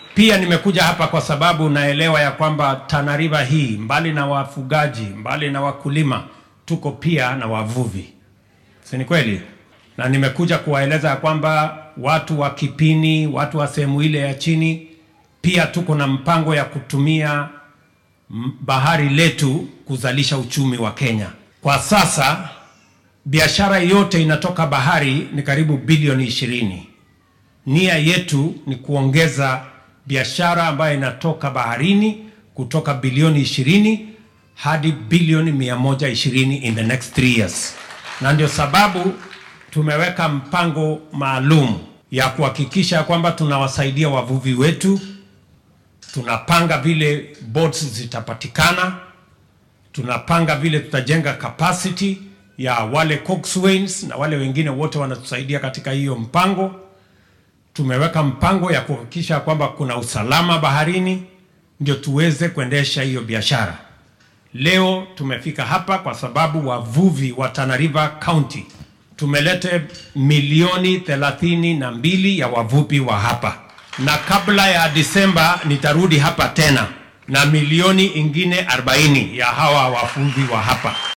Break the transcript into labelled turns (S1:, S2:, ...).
S1: Pia nimekuja hapa kwa sababu naelewa ya kwamba Tana River hii mbali na wafugaji, mbali na wakulima, tuko pia na wavuvi, si ni kweli? Na nimekuja kuwaeleza ya kwamba watu wa Kipini, watu wa sehemu ile ya chini, pia tuko na mpango ya kutumia m- bahari letu kuzalisha uchumi wa Kenya. Kwa sasa biashara yote inatoka bahari ni karibu bilioni ishirini. Nia yetu ni kuongeza biashara ambayo inatoka baharini kutoka bilioni ishirini hadi bilioni mia moja ishirini in the next three years, na ndio sababu tumeweka mpango maalum ya kuhakikisha kwamba tunawasaidia wavuvi wetu. Tunapanga vile boats zitapatikana, tunapanga vile tutajenga capacity ya wale coxswains na wale wengine wote wanatusaidia katika hiyo mpango. Tumeweka mpango ya kuhakikisha kwamba kuna usalama baharini, ndio tuweze kuendesha hiyo biashara. Leo tumefika hapa kwa sababu wavuvi wa Tana River County tumelete milioni thelathini na mbili ya wavuvi wa hapa, na kabla ya Disemba nitarudi hapa tena na milioni ingine 40 ya hawa wavuvi wa hapa.